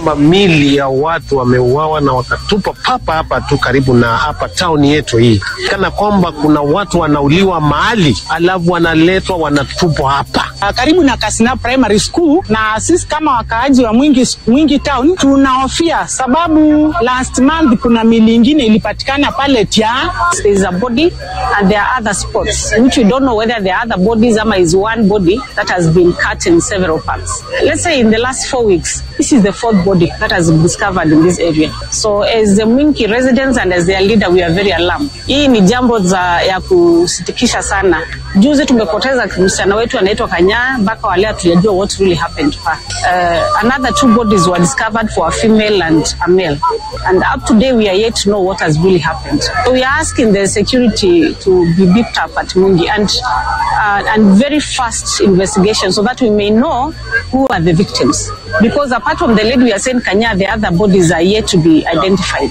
kwamba mili ya watu wameuawa na wakatupa papa hapa tu karibu na hapa tauni yetu hii, kana kwamba kuna watu wanauliwa mahali alafu wanaletwa wanatupwa hapa Uh, karibu na Kasina Primary School, na sisi kama wakaaji wa Mwingi, Mwingi Town tunahofia sababu last month kuna mili ingine ilipatikana pale Tia. There is a body and there are other spots which we don't know whether there are other bodies ama is one body that has been cut in several parts. Let's say in the last four weeks, this is the fourth body that has been discovered in this area. So as the Mwingi residents and as their leader, we are very alarmed. Hii ni jambo za ya kusitikisha sana. Juzi tumepoteza msichana wetu anaitwa Kanya, mpaka wale hatujajua what really happened to her. Uh, another two bodies were discovered for a female and a male. And up to date, we are yet to know what has really happened. So we are asking the security to be beefed up at Mungi and, uh, and very fast investigation so that we may know who are the victims. Because apart from the lady we are saying Kanya, the other bodies are yet to be identified.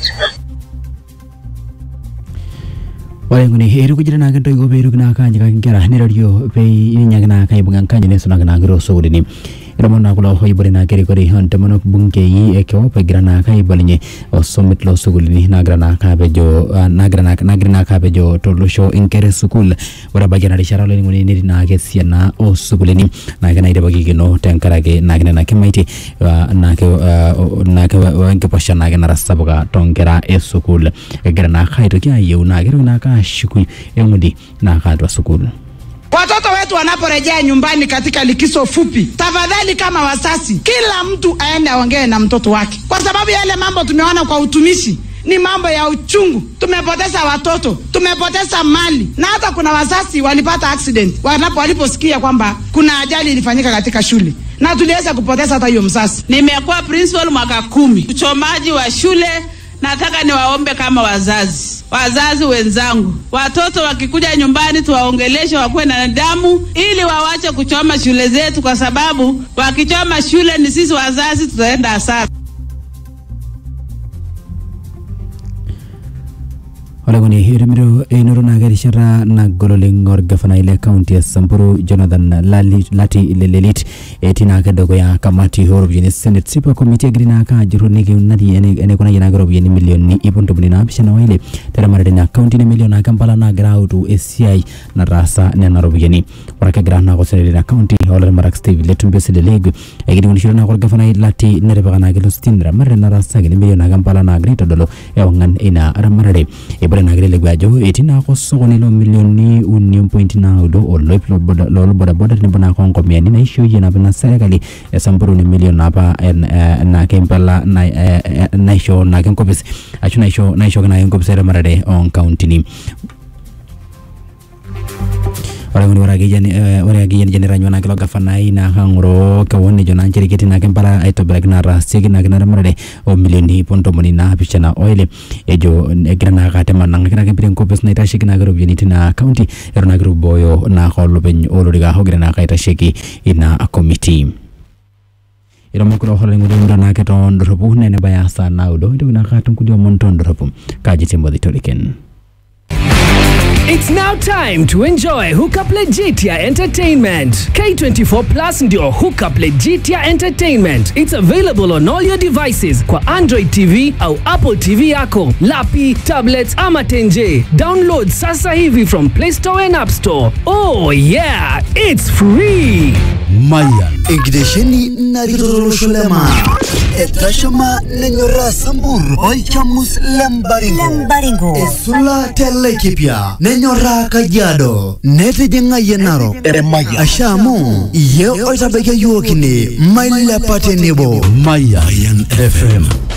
walenguni erukujira nake ntoigo peirukina kanya kakinkera nirario pei inyakina kaibunga nkanya nesunakina sugulini iramona kula hoibore na kere kore hantamana bunge yi ekyo pegira na kaibalinye osomit lo sugulini nagra na kabejo nagra na nagra na kabejo tolusho inkere sukul ora bagena rishara lo nguni ni na ke siana o sugulini na kana ide bagi gino tenkarage na kana na kemaiti na ke na ke wanke pasha na kana rasabuga tongera e sukul egira na khaito kya yu na gero na ka shukui engudi na kadwa sukul Watoto wetu wanaporejea nyumbani katika likizo fupi, tafadhali kama wasasi, kila mtu aende aongee na mtoto wake, kwa sababu yale mambo tumeona kwa utumishi ni mambo ya uchungu. Tumepoteza watoto, tumepoteza mali, na hata kuna wazazi walipata accident wanapo waliposikia kwamba kuna ajali ilifanyika katika shule na tuliweza kupoteza hata hiyo mzazi. Nimekuwa principal mwaka kumi, uchomaji wa shule nataka niwaombe kama wazazi, wazazi wenzangu, watoto wakikuja nyumbani tuwaongeleshe, wakuwe na nidhamu, ili wawache kuchoma shule zetu, kwa sababu wakichoma shule ni sisi wazazi tutaenda hasara. olekuni irimiro einoro naake rishata nagol oleng orgavana ile kaunti ya samburu jonathan lali, lati lelelit etii naake dukuya kamati ooropiyiani senate sipa committee egira naake ajurru nikiunari enikunayie naake ropiyiani milioni ip ntomoni naapishana waile teramatare ina kaunti nemelioo naake mpala naagira autu esiai nataasa nena ropiyiani ore ake egira naake oseneti ina kaunti olaramarak steve letumbio selelegu ekiningunishore naake orgavanai lati netipika naake ilo sitini ramatare nataasaki nemelio naake mpala naagira aitodolu ewang'an ina ramatare ebore naake lelegu ajo etii naake osokoni lo milioni uni ompointi naudo oloip loolbodaboda tenebo naake onkomiani naishooyie napa ina serkali esamburu nemelioo naapa naake mpala naishoo naake enkopis ashu naisho naishooki naake enkopis eramatare onkauntini ore ng'uni ore akeyie ore akeyie nijo niranywa naake ilo gafanai naake ang'oroo kewon nejo naa nchere ketii naake mpala aitobiraki nataasieki naake ina ramatare omilioni ip ntomoni naapishana oile ejo egira naake atem anang'aki naake mpira enkopis naitasheki naake ropiyiani tina kaunti eton naake itubooyo naake olopeny olorika ogira naake aitasheki ina komiti iromokiro holengulimura naake tondorropu nenebaya saa naudo ntoki naake atum kulie omon tondorropu kaji timothy toriken It's now time to enjoy Hookup Legitia Entertainment. K24 Plus ndio Hookup Legitia Entertainment. It's available on all your devices kwa Android TV au Apple TV yako, lapi, tablets ama tenje. Download sasa hivi from Play Store and App Store. Oh yeah, it's free. Mayan enkitesheni narikitololosho lema etashama nenyoraa sambur olchamus lembaringo esula telekipya nenyoraa kajiado netijing'ayie narok asha amu iye oitabaikia yiok ine mailepa tenebo Mayan FM